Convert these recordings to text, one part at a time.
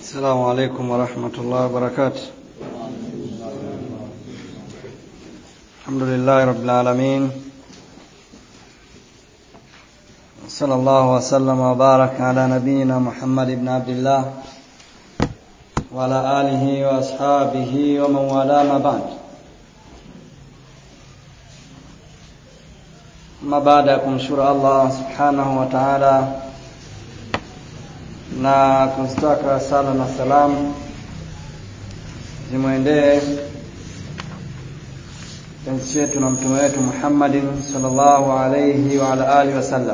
السلام عليكم ورحمة الله وبركاته الحمد لله رب العالمين صلى الله وسلم وبارك على نبينا محمد بن عبد الله وعلى آله وأصحابه ومن والاه ما بعد ما baada ya kumshukuru Allah subhanahu wa ta'ala na kustaka sala na salamu zimwendee penzi chetu na mtume wetu Muhammadin sallallahu alayhi wa ala alihi wasallam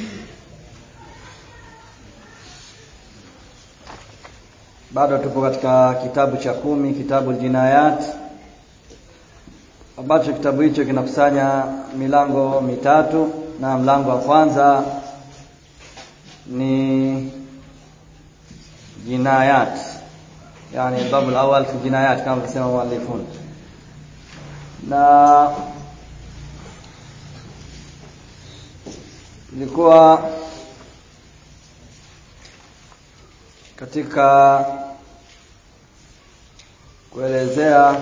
bado tupo katika kitabu cha kumi kitabu jinayat ambacho kitabu hicho kinakusanya milango mitatu na mlango wa kwanza ni jinayat yani babu al-awwal fi jinayat kama kusema muallifun na ilikuwa katika kuelezea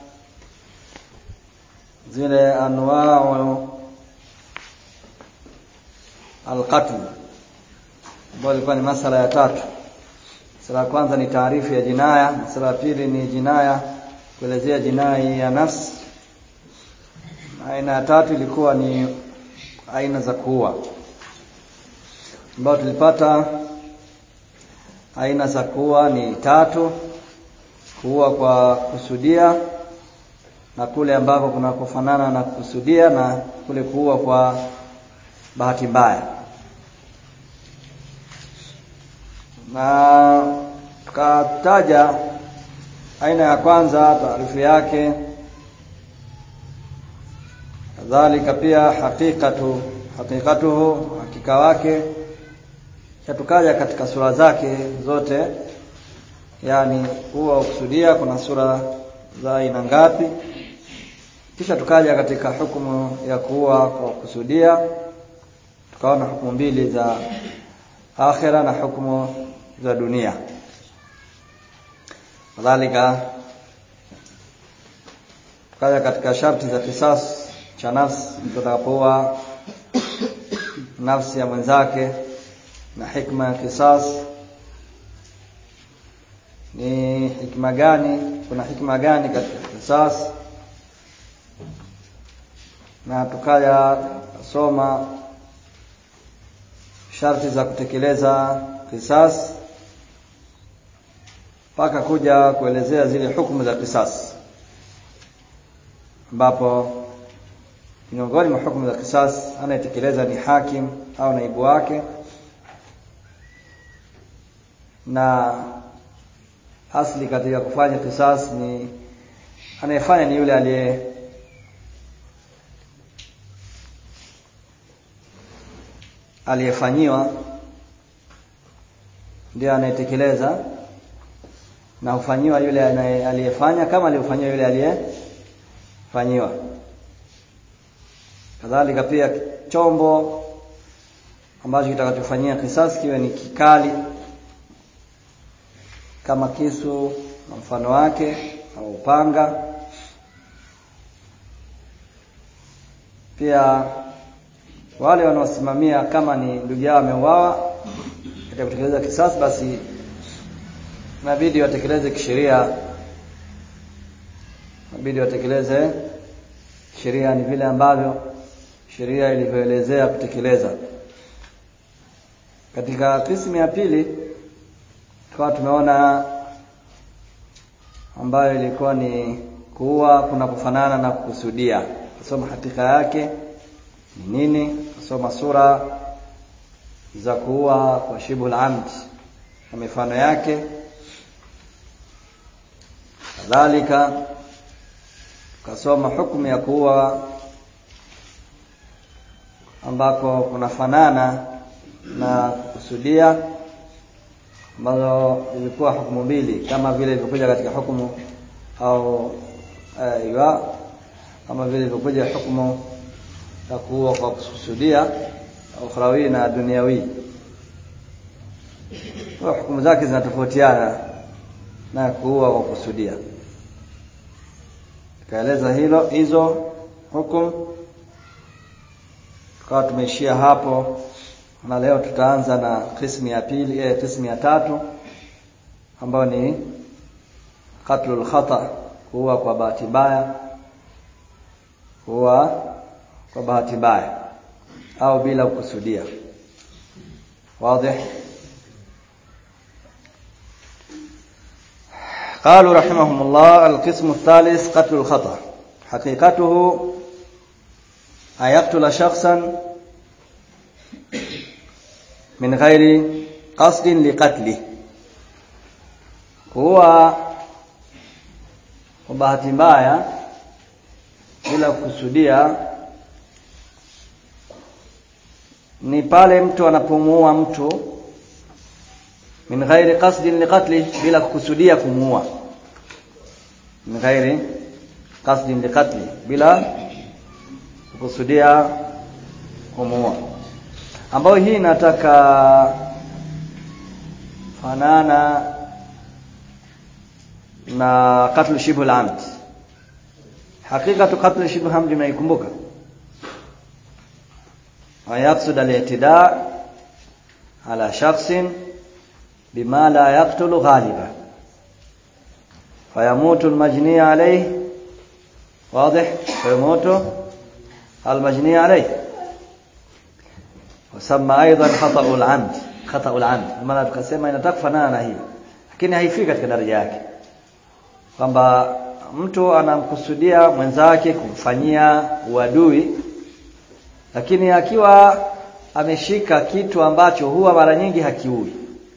zile anwau alqatl ambayo ilikuwa ni masala ya tatu Sala ya kwanza ni taarifu ya jinaya, sala ya pili ni jinaya kuelezea jinai ya nafsi. Aina ya tatu ilikuwa ni aina za kuua. Ambayo tulipata aina za kuua ni tatu: kuua kwa kusudia na kule ambako kuna kufanana na kusudia na kule kuua kwa bahati mbaya. na tukataja aina ya kwanza taarifu yake kadhalika pia hakikatu hakikatuhu hakika wake tukaja katika sura zake zote yani huwa ukusudia kuna sura za aina ngapi kisha tukaja katika hukumu ya kuua kwa kusudia tukaona hukumu mbili za akhira na hukumu za dunia kadhalika tukaja katika sharti za kisas cha nafsi mtu atakapoua nafsi ya mwenzake na hikma ya kisas ni hikma gani kuna hikma gani katika kisas na tukaja soma sharti za kutekeleza kisas mpaka kuja kuelezea zile hukumu za kisas ambapo miongoni mwa hukumu za kisas anayetekeleza ni hakim au naibu wake na asli katika kufanya kisas ni anayefanya ni yule aliye aliyefanyiwa ndiye anayetekeleza na hufanyiwa yule aliyefanya kama aliyofanyiwa yule aliyefanyiwa kadhalika pia chombo ambacho kitakachofanyia kisasi kiwe ni kikali kama kisu na mfano wake au upanga pia wale wanaosimamia kama ni ndugu yao ameuawa katika kutekeleza kisasi basi inabidi watekeleze kisheria inabidi watekeleze sheria ni vile ambavyo sheria ilivyoelezea kutekeleza katika kismu ya pili tukawa tumeona ambayo ilikuwa ni kuua kuna kufanana na kukusudia kusoma hakika yake ni nini kusoma sura za kuua kwa shibul amd na mifano yake kadhalika tukasoma hukumu ya kuua ambako kunafanana na kusudia ambazo zilikuwa hukumu mbili kama vile ilivyokuja katika hukumu au aiwa kama vile ilivyokuja hukumu ya kuua kwa kusudia ukhrawi na duniawi kwa hukumu zake zinatofautiana na kuua kwa kusudia tukaeleza hilo hizo hukum tukawa tumeishia hapo na leo tutaanza na kismu ya pili eh, kismu ya tatu ambayo ni qatlul khata kuua kwa bahati mbaya kuua kwa bahati mbaya au bila kukusudia wazi قالوا رحمهم الله القسم الثالث قتل الخطأ حقيقته أن يقتل شخصا من غير قصد لقتله هو bahati mbaya bila kukusudia ni pale mtu anapomuua mtu min ghairi qasdin liqatli bila kukusudia kumuua min ghairi qasdin liqatli bila kukusudia kumuua ambayo hii inataka fanana na qatlu shibhu al-amd hakikatu qatlu shibhu al-amd mnaikumbuka ويقصد الاعتداء على شخص بما لا يقتل غالبا فيموت المجني عليه واضح فيموت المجني عليه وسمى ايضا خطا العمد خطا العمد maana tukasema inataka kufanana na hiyo lakini haifiki katika daraja yake kwamba mtu anamkusudia mwenzake kumfanyia uadui lakini akiwa ameshika kitu ambacho huwa mara nyingi hakiui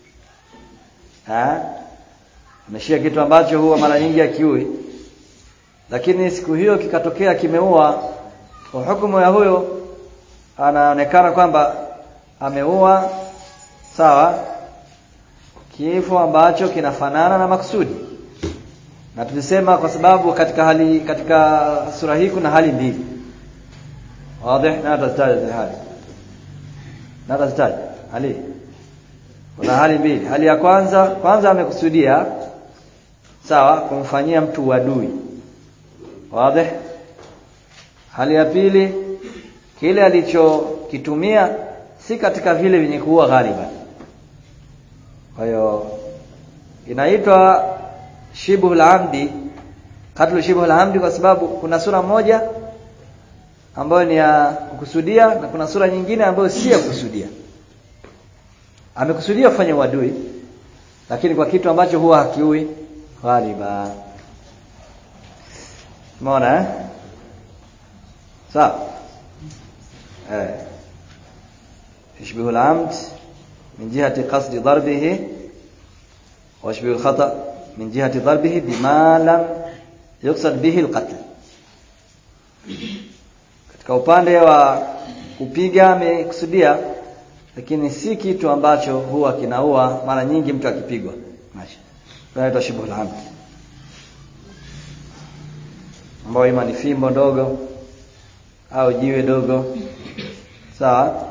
ha? ameshika kitu ambacho huwa mara nyingi hakiui lakini siku hiyo kikatokea kimeua kwa hukumu ya huyo anaonekana kwamba ameua sawa kifo ambacho kinafanana na maksudi na tulisema kwa sababu katika hali katika sura hii kuna hali mbili واضح لا تزداد هذه لا تزداد hali kuna hali mbili hali ya kwanza kwanza amekusudia sawa kumfanyia mtu uadui wazi hali ya pili kile alichokitumia si katika vile vyenye kuua ghaliba kwa hiyo inaitwa shibhu al-amdi katlu shibhu al-amdi kwa sababu kuna sura moja ambayo ni ya kukusudia na kuna sura nyingine ambayo si ya kukusudia amekusudia kufanya uadui lakini kwa kitu ambacho huwa hakiui ghaliba umeona eh sawa eh يشبه العمد من جهة قصد ضربه ويشبه الخطأ من جهة ضربه بما لم يقصد به القتل katika upande wa kupiga amekusudia lakini si kitu ambacho huwa kinaua mara nyingi mtu akipigwa mashi inaitwa shibhul amd ambayo ima ni fimbo ndogo au jiwe dogo sawa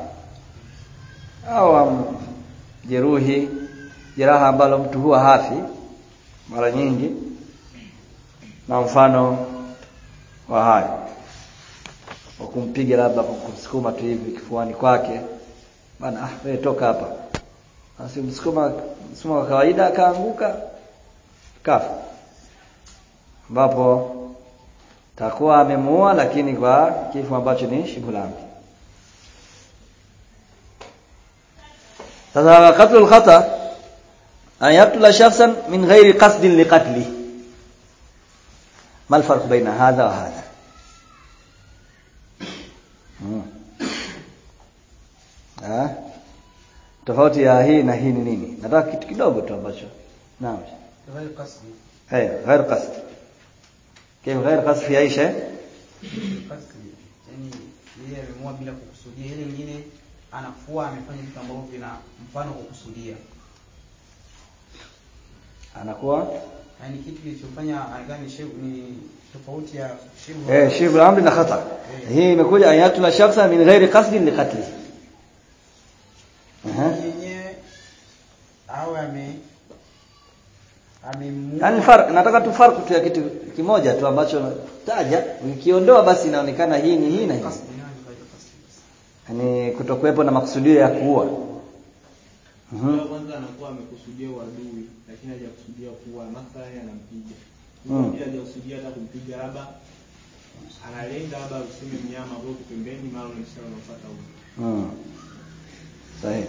au jeruhi jeraha ambalo mtu huwa hafi mara nyingi na mfano wa hayo wa kumpiga labda kwa kumsukuma tu hivi kifuani kwake bana ah wewe toka hapa basi msukuma msukuma kwa kawaida akaanguka kafa ambapo takuwa amemuua lakini kwa kifo ambacho ni shibulami sasa qatlu al-khata an yaqtula shakhsan min ghairi qasdin liqatli ما الفرق بين هذا وهذا Ah. Tofauti ya hii na hii ni nini? Nataka kitu kidogo tu ambacho. Naam. غير قصدي Eh, غير قصد. كيف غير قصد في أي شيء؟ قصدي yani yeye ameamua bila kukusudia ile nyingine anafua amefanya vitu ambavyo vina mfano kukusudia Anakuwa yani kitu kilichofanya gani shehu ni tofauti ya shehu eh shibul amri na khata. Hii imekuja ayatuna shakhsa min ghairi qasdin liqatli. Aha. yenyewe au ame Amemua. Yaani farq nataka tu farq tu ya kitu kimoja tu ambacho taja ukiondoa basi inaonekana hii ni hii na hii. Kasbi, nani kaja kasbi? Yaani kutokuwepo na makusudio ya kuua. Mhm. Kwa kwanza anakuwa amekusudia uadui lakini hajakusudia kuwa mathalan anampiga. Mm. Pia hajakusudia hata kumpiga labda analenga labda useme mnyama ambao uko pembeni mara ule mshale unafuata huko. Mm. Sahihi.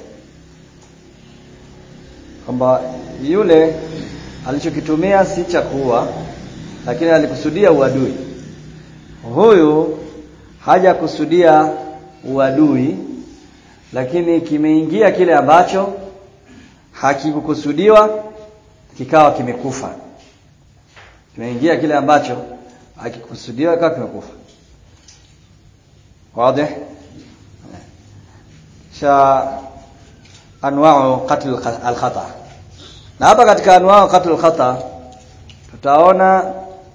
Kwamba yule alichokitumia si cha kuua lakini alikusudia uadui. Huyu hajakusudia uadui lakini kimeingia kile ambacho hakikukusudiwa kikawa kimekufa. Kimeingia kile ambacho hakikukusudiwa kikawa kimekufa. Wazi? cha anwa'u qatl al-khata na hapa katika anwa'u qatl al-khata tutaona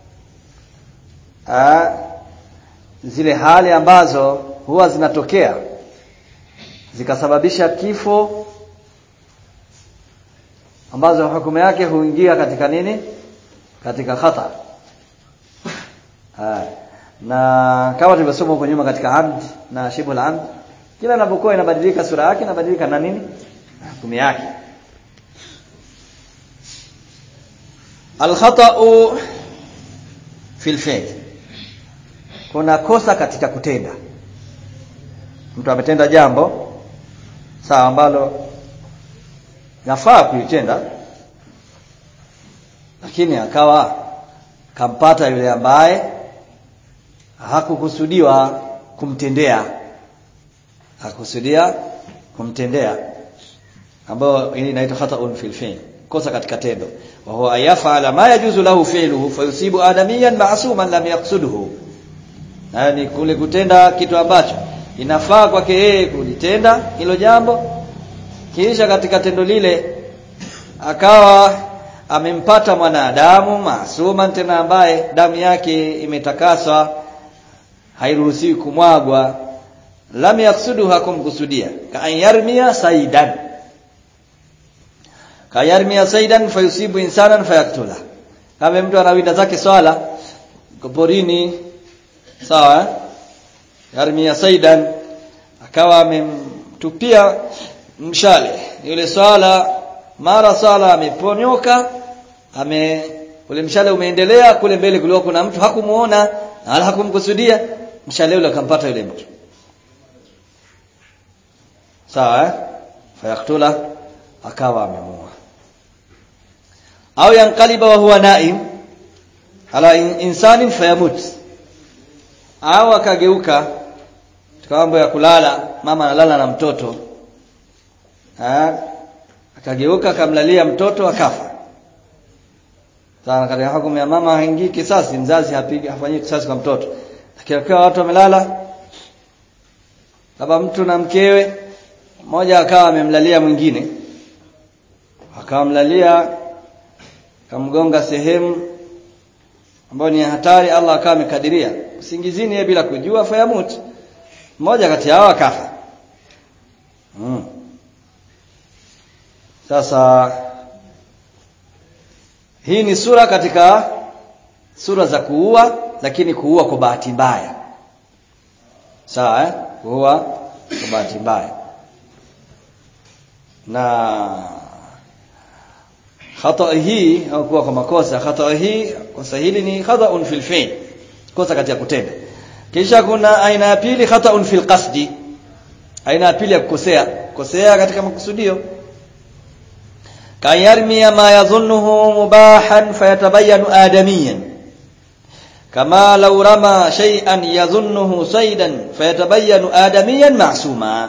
ah, zile hali ambazo huwa zinatokea zikasababisha kifo ambazo hukumu yake huingia katika nini katika khata ah, na kama tulivyosoma huko nyuma katika amd na shibul amd kila inapokuwa inabadilika sura yake inabadilika na nini hukumu yake alkhata'u fil fi'l kuna kosa katika kutenda mtu ametenda jambo sawa ambalo nafaa kuitenda lakini akawa kampata yule ambaye hakukusudiwa kumtendea hakusudia kumtendea ambayo hii inaitwa khata'un fil fi'l kosa katika tendo wa huwa yaf'ala ma yajuzu lahu fi'luhu fayusibu adamiyan ma'suman lam yaqsuduhu yani kule kutenda kitu ambacho inafaa kwake yeye kulitenda hilo jambo kisha katika tendo lile akawa amempata mwanadamu maasuman tena ambaye damu yake imetakaswa hairuhusiwi kumwagwa lam yaksudu hakumkusudia ka an yarmia saidan ka yarmia saidan fayusibu insanan fayaktula kama mtu anawinda zake swala kwa porini sawa eh? yarmia saidan akawa amemtupia mshale yule swala mara swala ameponyoka ame ule mshale umeendelea kule mbele kulikuwa kuna mtu hakumuona wala hakumkusudia mshale ule akampata yule mtu sawa eh? fayaktula akawa amemua au yankaliba wa huwa naim ala in, insanin fayamut au akageuka katika mambo ya kulala mama analala na mtoto ha? akageuka akamlalia mtoto akafa sana katika hukumu ya mama haingii kisasi mzazi hapigi hafanyii kisasi kwa mtoto lakini akiwa watu wamelala labda mtu na mkewe mmoja akawa amemlalia mwingine akamlalia kamgonga sehemu ambayo ni hatari Allah akawa amekadiria usingizini yeye bila kujua fayamut mmoja kati yao akafa hmm. sasa hii ni sura katika sura za kuua lakini kuua kwa bahati mbaya sawa eh? kuua kwa bahati mbaya na khata hii au kuwa kwa makosa khata hii kosa hili ni khata'un fil fi'l kosa katika kutenda kisha kuna aina ya pili khata'un fil qasdi aina ya pili ya kukosea kosea katika makusudio kayarmi ma yadhunnuhu mubahan fayatabayyanu adamiyan kama law rama shay'an yadhunnuhu saydan fayatabayyanu adamiyan ma'suma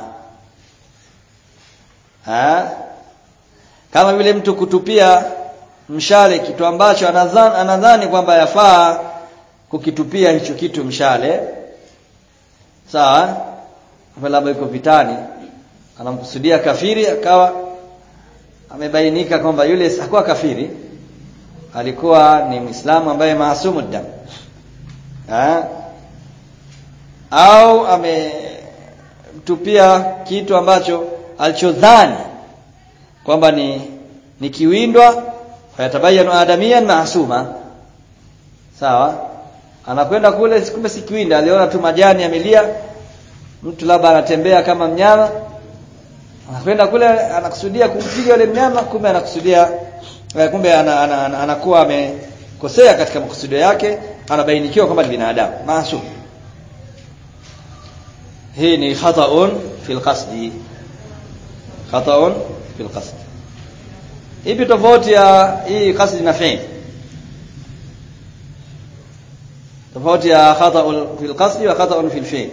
ha kama vile mtu kutupia mshale kitu ambacho anadhani, anadhani kwamba yafaa kukitupia hicho kitu mshale sawa labda yuko vitani anamkusudia kafiri akawa amebainika kwamba yule hakuwa kafiri alikuwa ni Muislamu ambaye maasumu damu au amemtupia kitu ambacho alichodhani kwamba ni ni kiwindwa fayatabayanu adamiyan maasuma sawa anakwenda kule kumbe si kiwinda aliona tu majani yamelia mtu labda anatembea kama mnyama anakwenda kule anakusudia kumpiga yule mnyama kumbe anakusudia eh, kumbe ana, ana, ana, anakuwa amekosea katika makusudio yake anabainikiwa kwamba ni binadamu maasum hii ni khata'un fil qasdi khata'un fil qasdi ipi tofauti ya hii qasdi na fi'l tofauti ya khata'un fil qasdi wa khata'un fil fi'l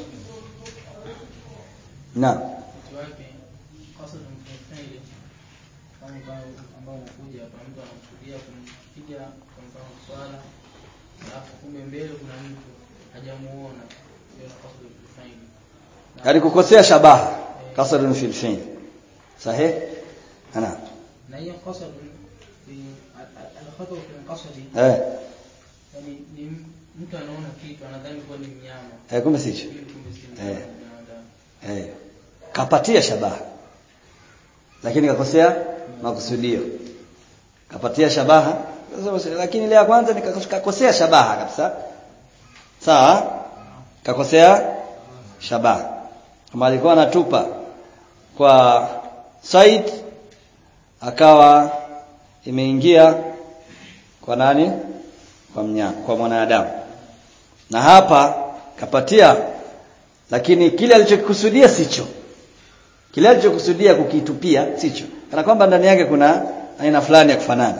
naam wake kosa tumfanye kama ambao ambao unakuja hapa mtu anakusudia kumpiga kwa mfano swala alafu kumbe mbele kuna mtu hajamuona hiyo na kosa tumfanye yani kukosea shabaha kasrun fil fi'l sahih ana na hiyo kosa alkhata fi qasdi eh yani ni m- mtu anaona kitu anadhani kuwa ni mnyama eh kumbe sicho Ili kumbe si Eh. mnyama ni binadamu eh kapatia shabaha lakini kakosea makusudio kapatia shabaha lakini ile ya kwanza ni kakosea shabaha kabisa sawa kakosea shabaha kama alikuwa anatupa kwa Said akawa imeingia kwa nani kwa mnyama kwa mwanadamu na hapa kapatia lakini kile alichokikusudia sicho kile alichokusudia kukitupia sicho kana kwamba ndani yake kuna aina fulani ya kufanana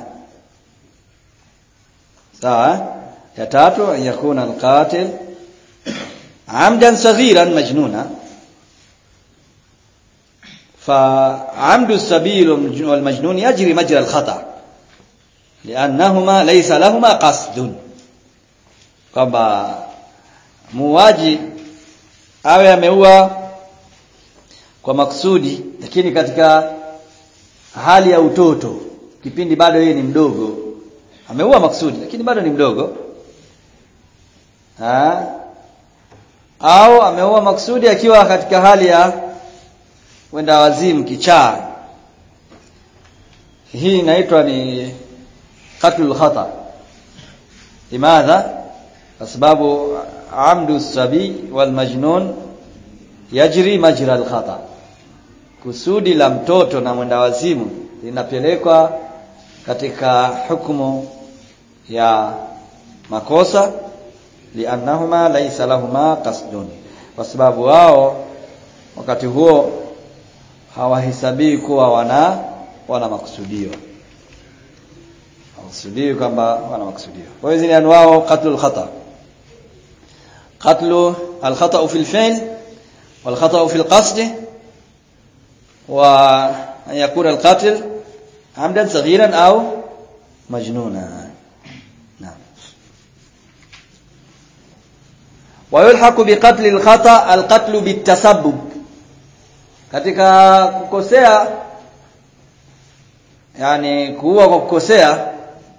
sawa eh? ya tatu an yakuna alqatil amdan saghiran majnuna فعمد السبيل والمجنون يجري مجرى الخطأ لأنهما ليس لهما قصد kwamba muuaji awe ameua kwa makusudi lakini katika hali ya utoto kipindi bado yeye ni mdogo ameua makusudi lakini bado ni mdogo ha? au ameua makusudi akiwa katika hali ya wenda wazimu kichaa hii inaitwa ni qatlul khata limadha kwa sababu amdu sabi wal majnun yajri majra al khata kusudi la mtoto na mwenda wazimu linapelekwa katika hukumu ya makosa liannahuma laysa lahuma qasdun kwa sababu wao wakati huo hawahesabii kuwa wana wana makusudio hawakusudii kwamba wana makusudio kwa hiyo hizi ni anwao qatlul khata qatlu al-khata fi al-fi'l wal-khata fi al-qasd wa an yakuna al-qatil amdan saghiran au majnuna naam ويلحق بقتل الخطأ القتل بالتسبب katika kukosea yani kuua kwa kukosea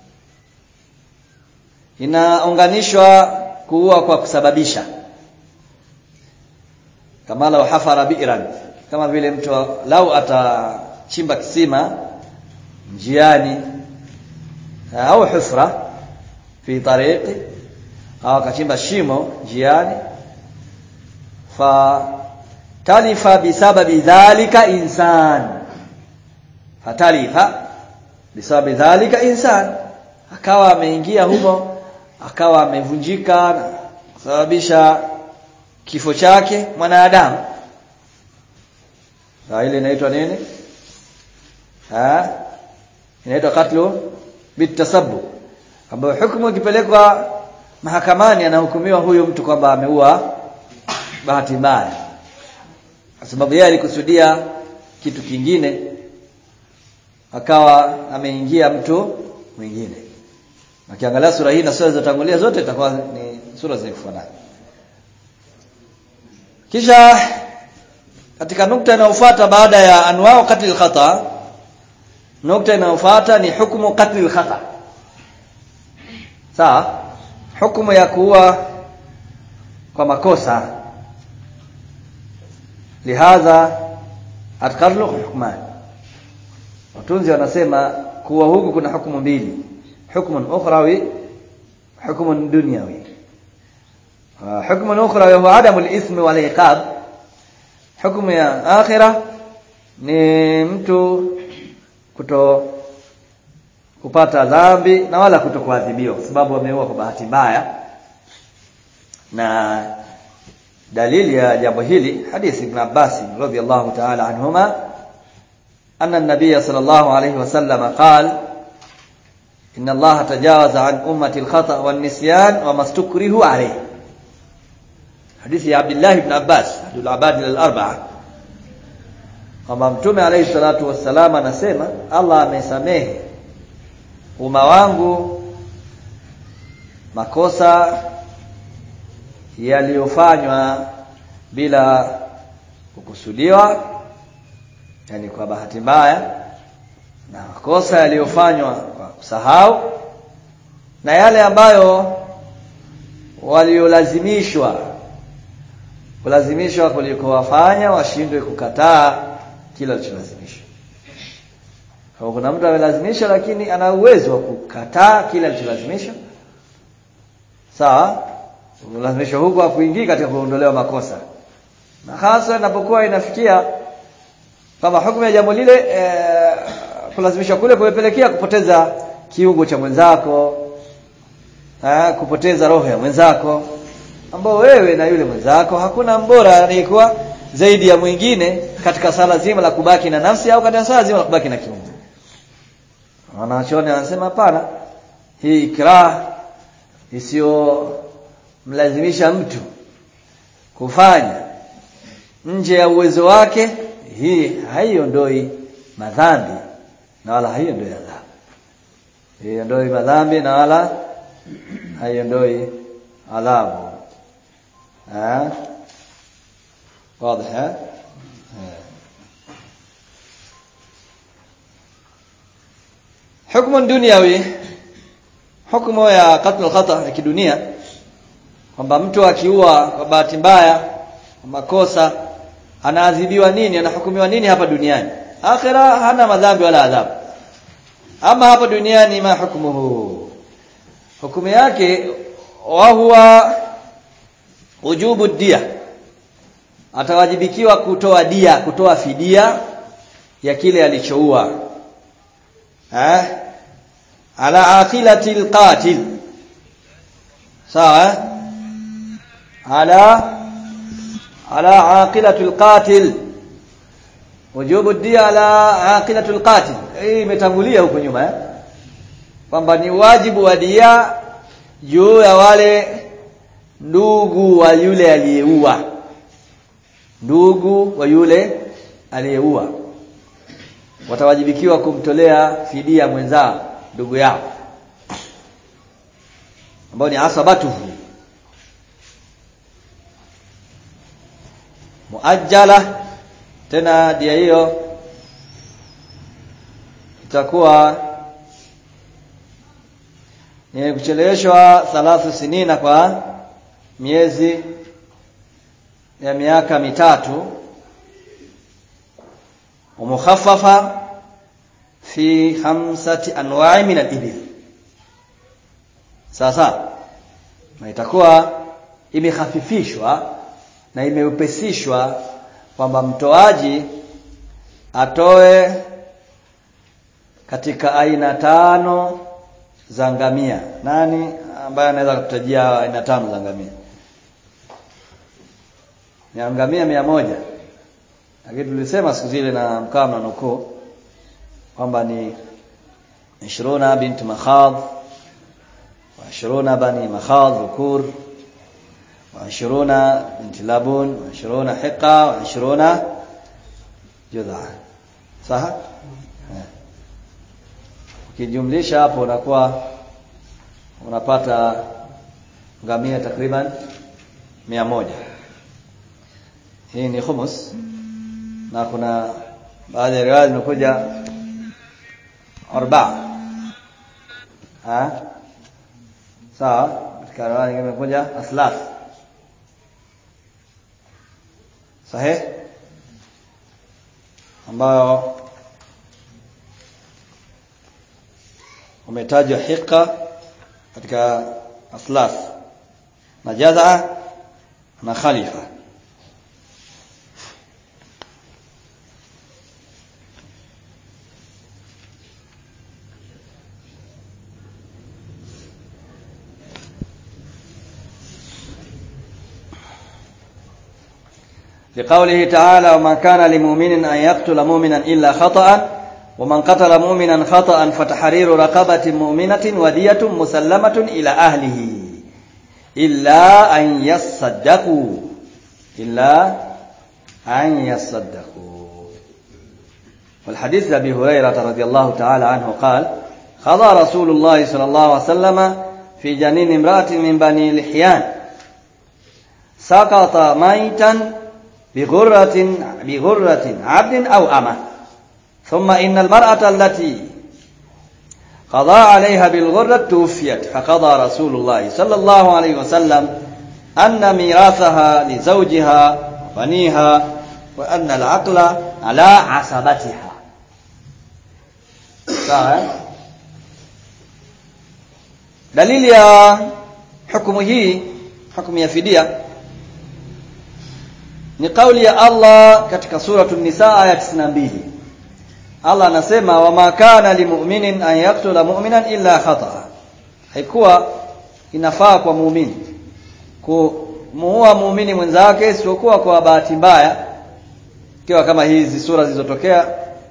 inaunganishwa kuua kwa kusababisha kama lau hafara bi'ran kama vile mtu lau atachimba kisima njiani au hufra fi tariqi au akachimba shimo njiani fa talifa bisababi dhalika insan fatalifa bisababi dhalika insan akawa ameingia humo akawa amevunjika na kusababisha kifo chake mwanadamu na ile inaitwa nini ha inaitwa katlu bitasabbub ambayo hukumu ikipelekwa mahakamani anahukumiwa huyo mtu kwamba ameua bahati mbaya kwa sababu yeye alikusudia kitu kingine akawa ameingia mtu mwingine Ukiangalia sura hii na sura zilizotangulia zote itakuwa ni sura zenye kufanana. Kisha katika nukta inayofuata baada ya anwao qatl khata nukta inayofuata ni hukumu qatl khata. Sawa? Hukumu ya kuua kwa makosa. Lihadha atqarlu hukman. Watunzi wanasema kuwa huku kuna hukumu mbili hukmun ukhrawi hukmun dunyawi hukmun ukhrawi huwa adamu al-ithmi wal iqab hukumu ya akhira ni mtu kuto kupata dhambi na wala kutokuadhibiwa kwa sababu ameua kwa bahati mbaya na dalili ya jambo hili hadithi ibn Abbas radhiyallahu ta'ala anhuma anna an-nabiy sallallahu alayhi wasallam qala inna Allah tajawaza an ummati al-khata' wan-nisyan wa mastukrihu alayhi hadithi ya Abdullah ibn Abbas Abdul Abad al-arba'a kwamba mtume alayhi salatu wassalam anasema Allah amesamehe umma wangu makosa yaliyofanywa bila kukusudiwa yani kwa bahati mbaya na makosa yaliyofanywa kwa kusahau na yale ambayo waliolazimishwa kulazimishwa kulikowafanya washindwe kukataa kila alicholazimishwa kwa kuna mtu amelazimisha lakini ana uwezo wa kukataa kile alicholazimishwa sawa kulazimishwa huko hakuingii katika kuondolewa makosa na hasa inapokuwa inafikia kama hukumu ya jambo lile e, kulazimishwa kule kumepelekea kupoteza kiungo cha mwenzako e, kupoteza roho ya mwenzako ambao wewe na yule mwenzako hakuna mbora anayekuwa zaidi ya mwingine katika sala zima la kubaki na nafsi au katika sala zima la kubaki na kiungo wanachuoni wanasema hapana hii ikrah isiyo mlazimisha mtu kufanya nje ya uwezo wake hii haiondoi madhambi na wala haiondoi adhabu haiondoi madhambi na wala haiondoi adhabu eh wazi eh hukumu duniawi hukumu ya qatl khata ya kidunia kwamba mtu akiua kwa bahati mbaya kwa makosa anaadhibiwa nini anahukumiwa nini hapa duniani akhira hana madhambi wala adhabu ama hapa duniani ma hukmuhu hukumu yake wa huwa ujubu dia atawajibikiwa kutoa dia kutoa fidia ya kile alichoua eh ala aqilati alqatil sawa ala ala aqilati alqatil wujubu dia ala aqilati alqatil hii imetangulia huko nyuma eh kwamba ni wajibu wa dia juu ya wale ndugu wa yule aliyeua ndugu wa yule aliyeua watawajibikiwa kumtolea fidia mwenzao ndugu yao ambao ni asabatuhu muajjala tena dia hiyo itakuwa ni kucheleweshwa thalathu sinina kwa miezi ya miaka mitatu ومخففة في خمسة أنواع من الإبل sasa na itakuwa imehafifishwa na imeupesishwa kwamba mtoaji atoe katika aina tano za ngamia nani ambaye anaweza kutajia aina tano za ngamia ni ngamia mia moja lakini tulisema siku zile na mkaa na nukuu kwamba ni 20 bint makhadh wa 20 bani makhadh dhukur wa 20 bint labun wa 20 hiqa wa 20 judha saha ukijumlisha hapo unakuwa unapata ngamia takriban mia moja hii ni khumus na kuna baadhi ya riwaya zimekuja arba ha sawa katika riwaya nyingine imekuja aslaf sahih ambayo umetajwa hiqa katika aslaf na jazaa na khalifa لقوله تعالى وما كان لمؤمن أن يقتل مؤمنا إلا خطأ ومن قتل مؤمنا خطأ فتحرير رقبة مؤمنة ودية مسلمة إلى أهله إلا أن يصدقوا إلا أن يصدقوا والحديث أبي هريرة رضي الله تعالى عنه قال قضى رسول الله صلى الله عليه وسلم في جنين امرأة من بني لحيان سقط ميتا بغرة بغرة عبد أو أمة ثم إن المرأة التي قضى عليها بالغرة توفيت فقضى رسول الله صلى الله عليه وسلم أن ميراثها لزوجها وبنيها وأن العقل على عصبتها sawa dalili ya hukumu hii hukumu ya fidia ni kauli ya Allah katika suratu nisa aya 92 Allah anasema wama kana limu'minin an yaqtula mu'minan illa khata'a haikuwa inafaa kwa muumini kumuua muumini mwenzake isipokuwa kwa bahati mbaya ikiwa kama hizi sura zilizotokea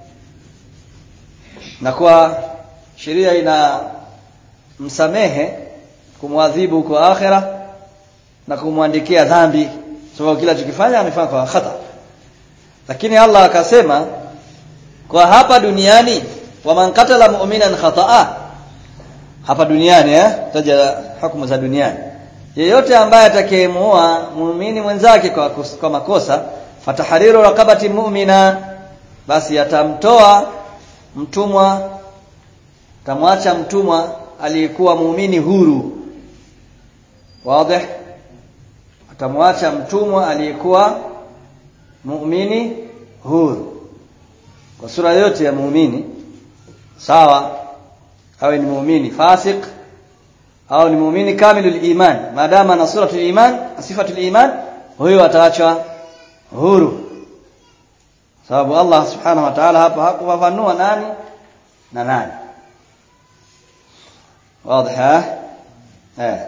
na kwa sheria ina msamehe kumwadhibu kwa akhira na kumwandikia dhambi sababu kila chokifanya amefanya kwa khata lakini Allah akasema kwa hapa duniani waman qatala mu'minan khata'a hapa duniani eh taja hukumu za duniani yeyote ambaye atakayemuua muumini mwenzake kwa, kwa makosa fatahariru raqabati mu'mina basi atamtoa mtumwa tamwacha mtumwa aliyekuwa muumini huru wazi atamwacha mtumwa aliyekuwa muumini huru kwa sura yote ya muumini sawa awe ni muumini fasik au ni muumini kamilul iman maadama na suratul iman sifatul iman huyo ataachwa huru sababu Allah subhanahu wa ta'ala hapa hakufafanua nani na nani wazi eh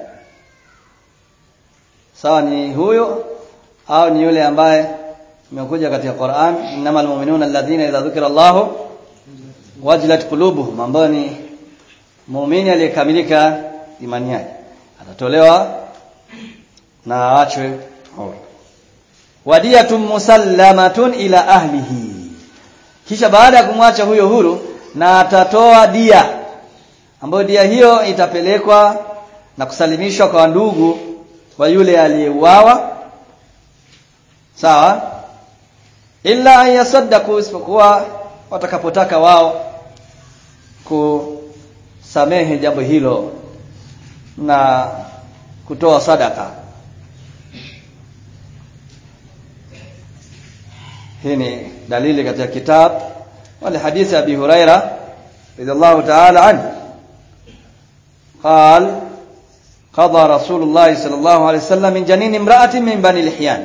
sawa ni huyo au ni yule ambaye imekuja katika Qur'an innamal mu'minuna alladhina idha dhukira Allah wajilat qulubuhum ambao ni muumini aliyekamilika imani yake atatolewa na aachwe huru wadiyatun musallamatun ila ahlihi kisha baada ya kumwacha huyo huru na atatoa dia ambayo dia hiyo itapelekwa na kusalimishwa kwa ndugu wa yule aliyeuawa sawa illa an yasaddaku isipokuwa watakapotaka wao kusamehe jambo hilo na kutoa sadaka hii ni dalili katika kitab wale hadithi ya Abi Huraira radhiallahu ta'ala anhu قال قضى رسول الله صلى الله عليه وسلم من جنين امرأة من بني لحيان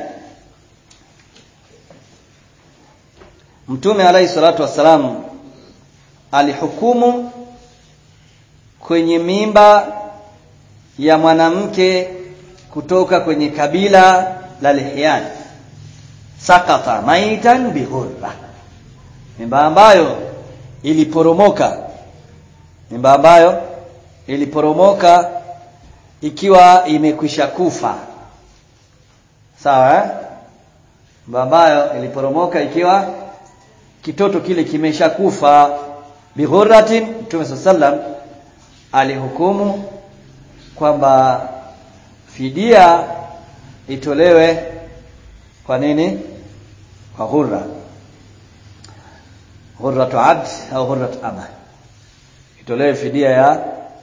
Mtume alayhi salatu wassalam alihukumu kwenye mimba ya mwanamke kutoka kwenye kabila la Lihyan sakata maitan bighurra mimba ambayo iliporomoka mimba ambayo iliporomoka ikiwa imekwisha kufa sawa eh? mimba ambayo iliporomoka ikiwa kitoto kile kimeshakufa bighurratin Mtume sallam alihukumu kwamba fidia itolewe kwa nini kwa ghurra ghurratu abd au ghurratu ama itolewe fidia ya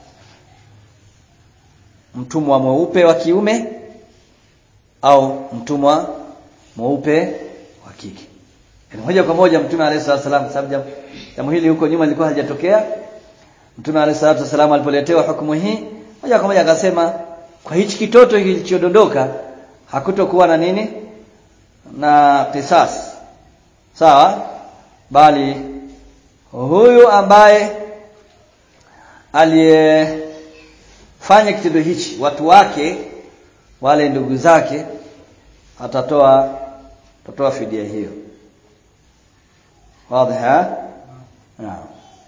mtumwa mweupe wa kiume au mtumwa mweupe wa kike yani moja kwa moja mtume alayhi salatu wasallam sababu jambo hili huko nyuma lilikuwa halijatokea Mtume alayhi salatu wasallam alipoletewa hukumu hii moja kwa moja akasema kwa hichi kitoto kilichodondoka hakutokuwa na nini na kisas sawa bali huyu ambaye aliyefanya kitendo hichi watu wake wale ndugu zake atatoa atatoa fidia hiyo wazi ha naam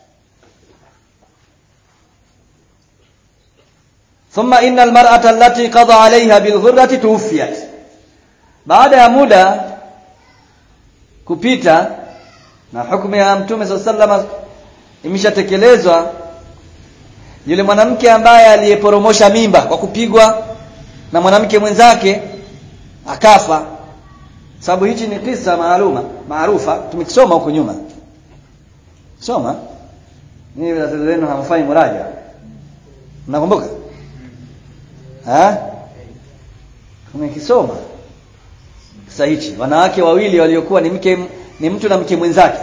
ثم إن المرأة التي قضى عليها بالغرة توفيت baada ya muda kupita na hukumu ya mtume sallallahu imeshatekelezwa yule mwanamke ambaye aliyeporomosha mimba kwa kupigwa na mwanamke mwenzake akafa sababu hichi ni kisa maaluma maarufa tumekisoma huko nyuma soma ni watoto wenu hamfanyi muraja mnakumbuka eh tumekisoma kisa hichi wanawake wawili waliokuwa ni mke ni mtu na mke mwenzake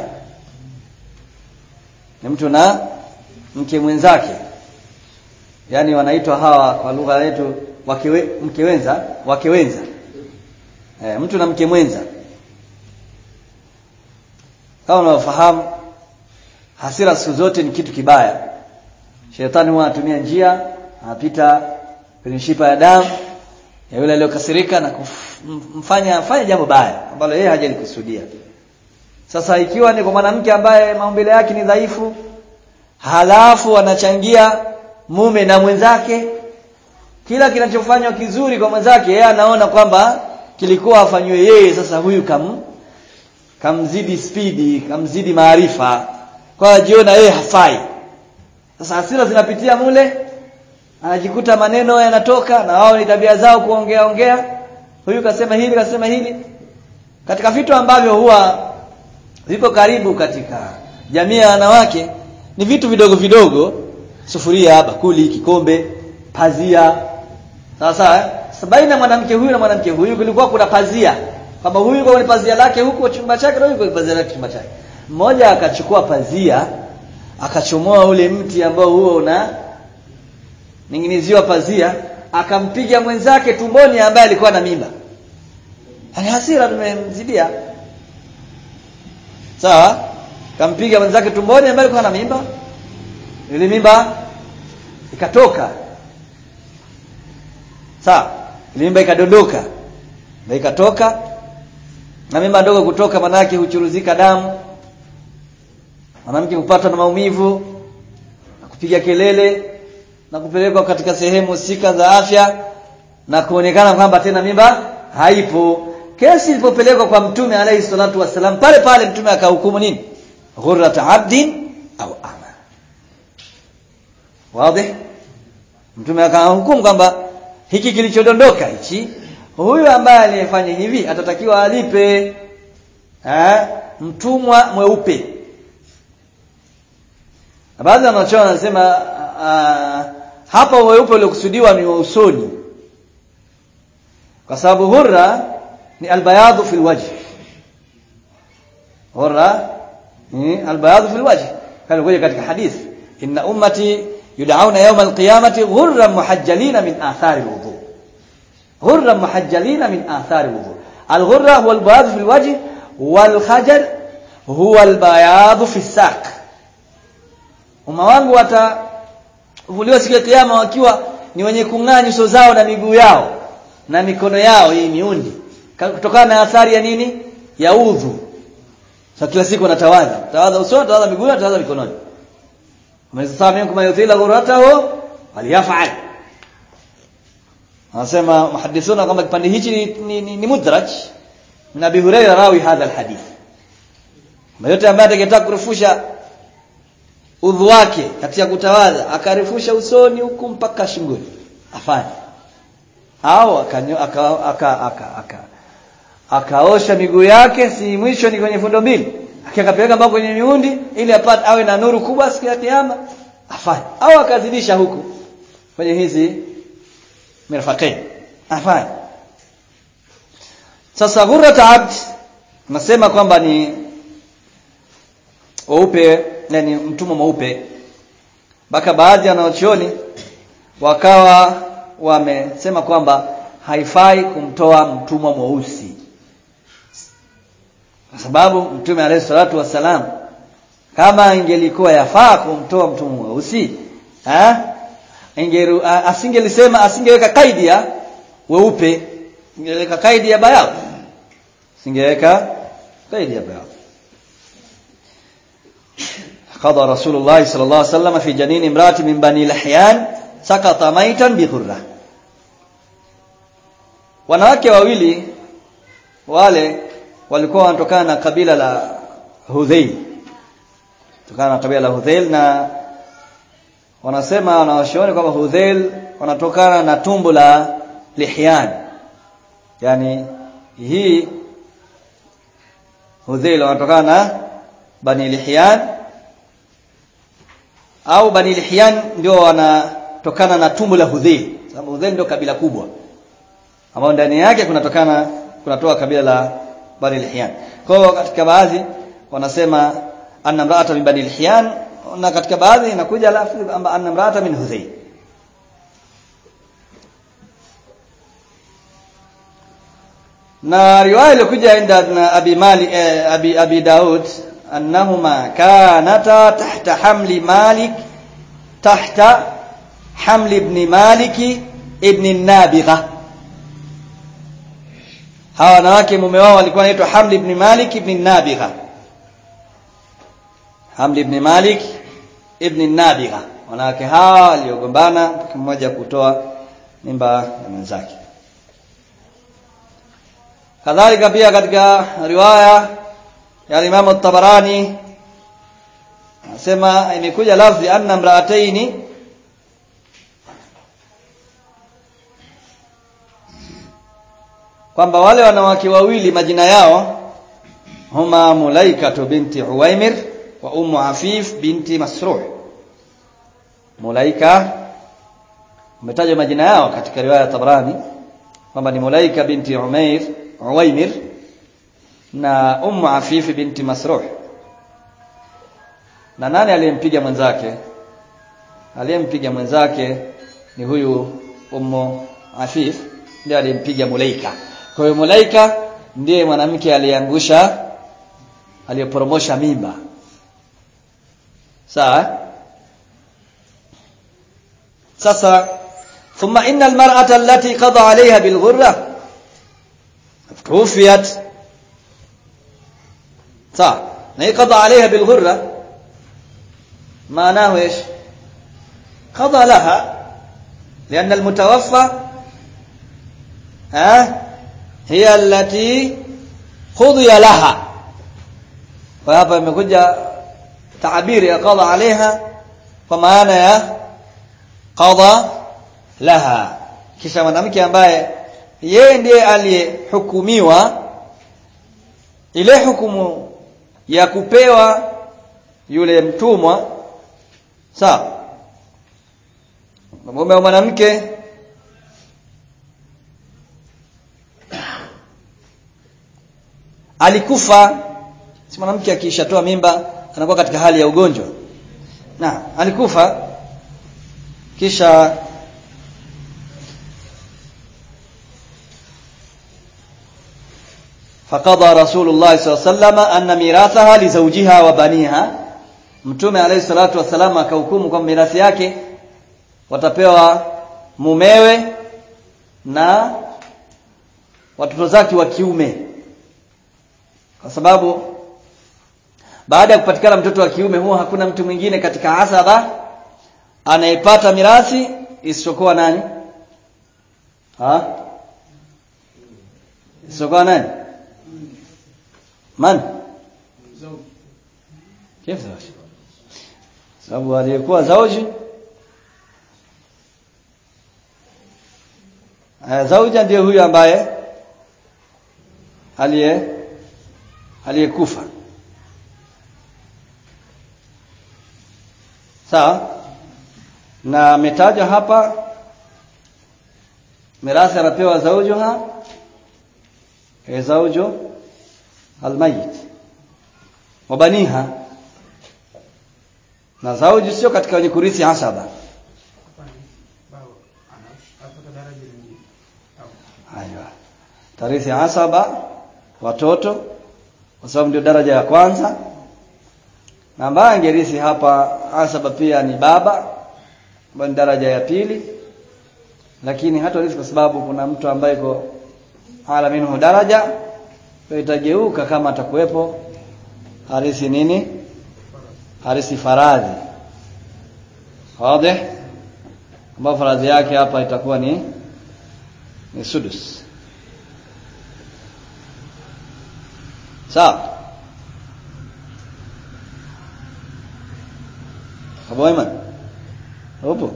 ni mtu na mke mwenzake yani wanaitwa hawa kwa lugha yetu wakewe, mke wenza wake wenza e, mtu na mke mwenza kama unafahamu hasira siku zote ni kitu kibaya shetani huwa anatumia njia anapita kwenye mishipa ya damu ya yule aliyokasirika na kumfanya afanye jambo baya ambalo yeye hajalikusudia sasa ikiwa ni kwa mwanamke ambaye maumbile yake ni dhaifu halafu anachangia mume na mwenzake kila kinachofanywa kizuri kwa mwenzake yeye anaona kwamba kilikuwa afanywe yeye sasa huyu kam kamzidi spidi kamzidi maarifa kwa jiona yeye hafai sasa hasira zinapitia mule anajikuta maneno yanatoka na wao ni tabia zao kuongea ongea huyu kasema hili kasema hili katika vitu ambavyo huwa vipo karibu katika jamii ya wanawake ni vitu vidogo vidogo sufuria bakuli kikombe pazia sawa sawa baina mwanamke huyu na mwanamke huyu kulikuwa kuna pazia kwamba huyu yuko kwenye pazia lake huko chumba chake na huyu kwenye pazia lake chumba chake mmoja akachukua pazia akachomoa ule mti ambao huo una ninginiziwa pazia akampiga mwenzake tumboni ambaye alikuwa na mimba ani hasira tumemzidia sawa kampiga mwenzake tumboni ambaye alikuwa na mimba ile mimba ikatoka sawa ile mimba ikadondoka na ikatoka na mimba ndogo kutoka manake huchuruzika damu mwanamke kupata na maumivu na kupiga kelele na kupelekwa katika sehemu husika za afya na kuonekana kwamba tena mimba haipo kesi ilipopelekwa kwa mtume alayhi salatu wasalam pale pale mtume akahukumu nini ghurrat abdin au ama wazi mtume akahukumu kwamba hiki kilichodondoka hichi huyu ambaye aliyefanya hivi atatakiwa alipe eh mtumwa mweupe baadhi ya wanachoona wanasema hapa weupe uliokusudiwa ni wa usoni kwa sababu hurra ni albayadhu fil wajh hurra ni albayadhu fil wajh kama kuja katika hadith inna ummati yud'auna yawm alqiyamati ghurran muhajjalina min athari alwudu ghurran muhajjalina min athari alwudu alghurra huwa albayadhu fil wajh والخجل هو البياض في الساق umma wangu watavuliwa siku ya kiyama wakiwa ni wenye kung'aa nyuso zao na miguu yao na mikono yao hii miundi kutokana na athari ya nini ya udhu sasa kila siku wanatawadha tawadha usoni tawadha miguu tawadha mikononi umesema minkum yutila ghuratahu waliyafal anasema muhaddithuna kwamba kipande hichi ni, ni, ni, ni mudraj na Abi Hurairah rawi hadha alhadith yote ambaye atakayetaka kurefusha udhu wake katika kutawadha akarefusha usoni huku mpaka shingoni afanye au akanyo aka aka aka aka akaosha miguu yake si mwisho ni kwenye fundo mbili akakapeleka mpaka kwenye miundi ili apate awe na nuru kubwa siku ya kiyama afanye au akazidisha huku kwenye hizi mirfaqain afanye sasa ghurrat abd nasema kwamba ni weupe yani mtumwa mweupe mpaka baadhi ya wanachuoni wakawa wamesema kwamba haifai kumtoa mtumwa mweusi kwa sababu mtume alayhi salatu wassalam kama ingelikuwa yafaa kumtoa mtumwa mweusi eh ingeru asingelisema asingeweka kaidi ya weupe ingeweka kaidi ya bayad singeweka kaidi ya bayad قضى رسول الله صلى الله عليه وسلم في جنين امرأة من بني لحيان سقط ميتا بغرة wanawake wawili wale walikuwa wanatokana na kabila la Hudhail kutokana na kabila la Hudhail na wanasema wanawashauri kwamba Hudhail wanatokana na tumbo la Lihyan yani hii Hudhail wanatokana na Bani Lihyan au Bani Lihyan ndio wanatokana na tumbo la Hudhail sababu Hudhail ndio kabila kubwa ambao ndani yake kunatokana kunatoa kabila la Bani Lihyan kwa hiyo katika baadhi wanasema anna mraata min Bani Lihyan na katika baadhi inakuja lafzi kwamba anna mraata min Hudhail na riwaya iliyokuja inda na Abi Mali eh, Abi Abi Daud annahuma kanata tahta hamli Malik tahta hamli ibn Malik ibn Nabigha hawa wanawake mume wao walikuwa wanaitwa Hamli ibn Malik ibn Nabigha Hamli ibn Malik ibn Nabigha wanawake hawa waliogombana mmoja kutoa mimba ya mwenzake kadhalika pia katika riwaya ya Imam at-Tabarani anasema imekuja lafzi anna mraataini kwamba wale wanawake wawili majina yao huma Mulaika binti Uwaimir wa Ummu Afif binti Masruh Mulaika umetajwa majina yao katika riwaya ya Tabrani kwamba ni Mulaika binti Umair Uwaimir na Ummu Afif binti Masruh na nani aliyempiga mwenzake aliyempiga mwenzake ni huyu Ummu Afif ndiye aliyempiga Mulaika kwa hiyo Mulaika ndiye mwanamke aliyeangusha aliyeporomosha mimba sawa sasa thumma inna almar'ata allati qada 'alayha bilghurra توفيت صح ما قضى عليها بالغرة معناه ايش قضى لها لأن المتوفى ها هي التي قضي لها وهذا imekuja تعبير ya qada عليها kwa maana ya qada laha kisha mwanamke ambaye yeye ndiye aliyehukumiwa ile hukumu ya kupewa yule mtumwa sawa mume wa mwanamke alikufa si mwanamke akishatoa mimba anakuwa katika hali ya ugonjwa na alikufa kisha فقضى رسول الله صلى الله عليه وسلم أن ميراثها لزوجها وبنيها mtume alayhi salatu wasalam akahukumu kwamba mirathi yake watapewa mumewe na watoto zake wa kiume kwa sababu baada ya kupatikana mtoto wa kiume huwa hakuna mtu mwingine katika asaba anayepata mirathi isichokuwa nani ha isichokuwa nani man كيف زوج sababu aliyekuwa zauji zauja ndiye huyu ambaye aliye aliyekufa sawa na ametajwa hapa mirathi anapewa zaujuha e zaujo almayit wabaniha na zauji sio katika wenye kurithi hasaba Hapa ni baba anaishi apata daraja lingine. Au Aiwa. Tarithi hasaba watoto kwa sababu ndio daraja ya kwanza. Na ambaye angerithi hapa hasaba pia ni baba ambayo ni daraja ya pili. Lakini hata rithi kwa sababu kuna mtu ambaye iko ala minhu daraja kwa itageuka kama atakuwepo harithi nini? Harithi faradhi. Wazi? Ambapo faradhi yake hapa itakuwa ni ni sudus sawa Abu Aiman upo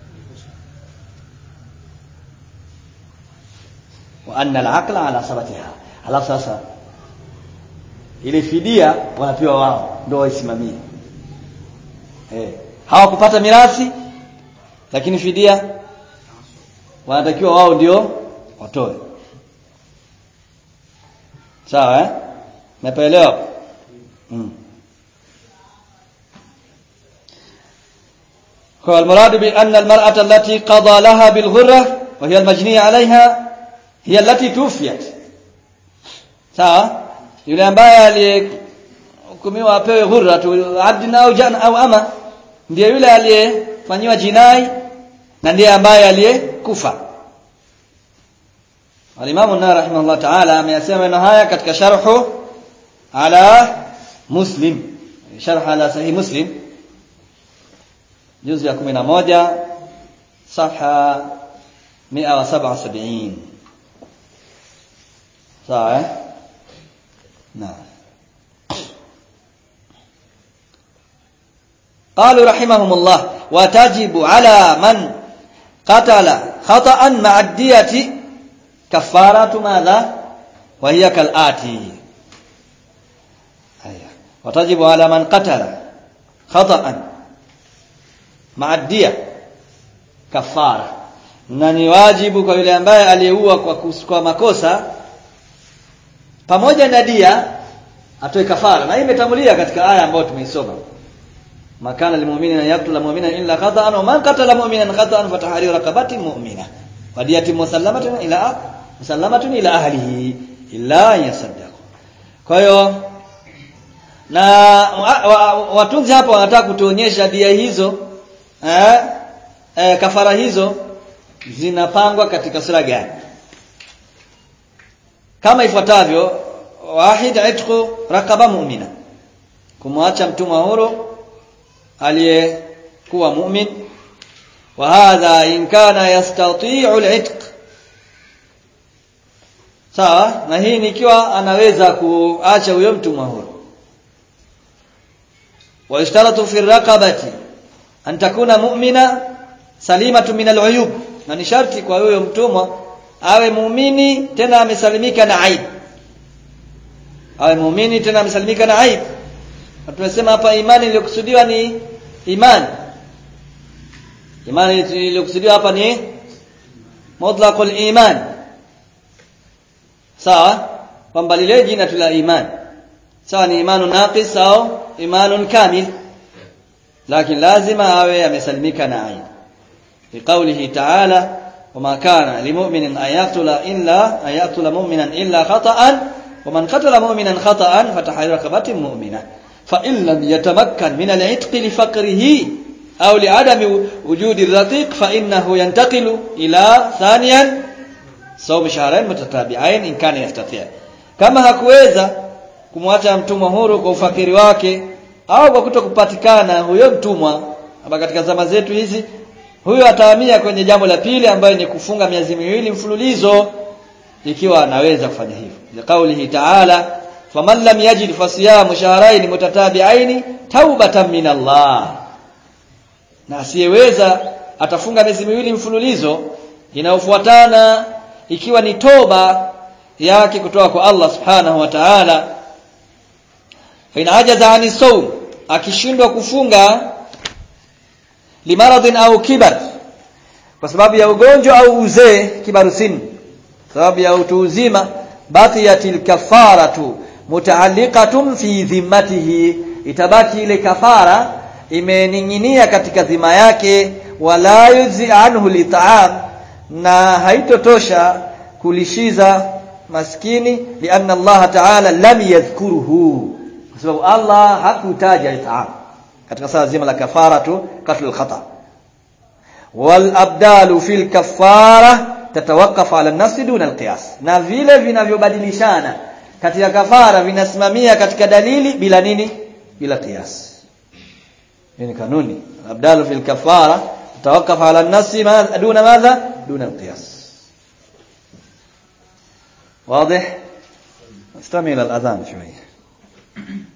wa anna al-aqla ala sabatiha alafu sasa ile fidia wanapewa wao ndio waisimamie eh hawakupata mirathi lakini fidia wanatakiwa wao ndio watoe sawa eh napaelewa mm. هو المراد بأن المرأة التي قضى لها بالغرة وهي المجنية عليها هي التي توفيت sawa yule ambaye aliyehukumiwa apewe ghurra tu abdin au jana au ama ndiye yule aliyefanyiwa jinai na ndiye ambaye aliyekufa Al-Imam an-Nawawi rahimahullah ta'ala ameyasema maneno haya katika sharhu ala Muslim sharh ala sahih Muslim juzu ya 11 safha 177 sawa eh naam قالوا رحمهم الله وتجب على من قتل خطأ مع الدية كفارة ماذا وهي كالآتي أيه. وتجب على من قتل خطأ مع الدية كفارة na ni wajibu kwa yule ambaye aliyeua kwa, kus- kwa makosa pamoja na dia atoe kafara na hii imetangulia katika aya ambayo tumeisoma makana lilmu'mini an yaqtula mu'mina illa khata'an wa man qatala mu'minan khata'an fa tahriru raqabatin mu'mina wa diyatun musallamatun ila musallamatun ila ahlihi illa yasaddaq kwa hiyo na wa- wa- watunzi hapa wanataka kutuonyesha dia hizo eh, eh, kafara hizo zinapangwa katika sura gani kama ifuatavyo wahid itqu raqaba mu'mina kumwacha mtumwa huru aliyekuwa mu'min wa hadha in kana yastati'u al-itq sawa na hii nikiwa anaweza kuacha huyo mtumwa huru wa ishtaratu fi raqabati an takuna mu'mina salimatu min al-uyub na ni sharti kwa huyo mtumwa awe muumini tena amesalimika na aibu awe muumini tena amesalimika na aibu na tumesema hapa imani iliyokusudiwa ni imani imani iliyokusudiwa hapa ni mutlaqul iman sawa kwamba lile jina tu la iman sawa ni imanu naqis au imanun kamil lakini lazima awe amesalimika na aibu liqaulihi ta'ala وما كان لمؤمن أن يقتل إلا أن يقتل مؤمنا إلا خطأ ومن قتل مؤمنا خطأ فتحرير رقبة مؤمنة فإن لم يتمكن من العتق لفقره أو لعدم وجود الرقيق فإنه ينتقل إلى ثانيا صوم شهرين متتابعين إن كان يستطيع kama hakuweza kumwacha mtumwa huru kwa ufakiri wake au kwa kutokupatikana huyo mtumwa hapa katika zama zetu hizi huyo atahamia kwenye jambo la pili ambayo ni kufunga miezi miwili mfululizo ikiwa anaweza kufanya hivyo liqaulihi ta'ala faman lam yajid fasiyamu shahrayn mutatabi'ain taubatan min Allah na asiyeweza atafunga miezi miwili mfululizo inayofuatana ikiwa ni toba yake kutoka kwa Allah subhanahu wa ta'ala fa in ajaza ani sawm akishindwa kufunga limaradhin au kibar kwa sababu ya ugonjwa au uzee kibaru sin sababu ya utu uzima baqiyatil kafaratu mutaalliqatun fi dhimmatihi itabaki ile kafara imening'inia katika dhima yake wala yuzi anhu lit'am na haitotosha kulishiza maskini lianna Allah ta'ala lam yadhkuruhu kwa sababu Allah hakutaja it'am katika sala zima la kafara tu qatl al-khata wal abdalu fil kafara tatawakaf ala an-nafs duna al-qiyas na vile vinavyobadilishana katika kafara vinasimamia katika dalili bila nini bila qiyas hii ni kanuni abdalu fil kafara tatawakaf ala an-nafs duna madha duna al-qiyas واضح استمع الى الاذان شويه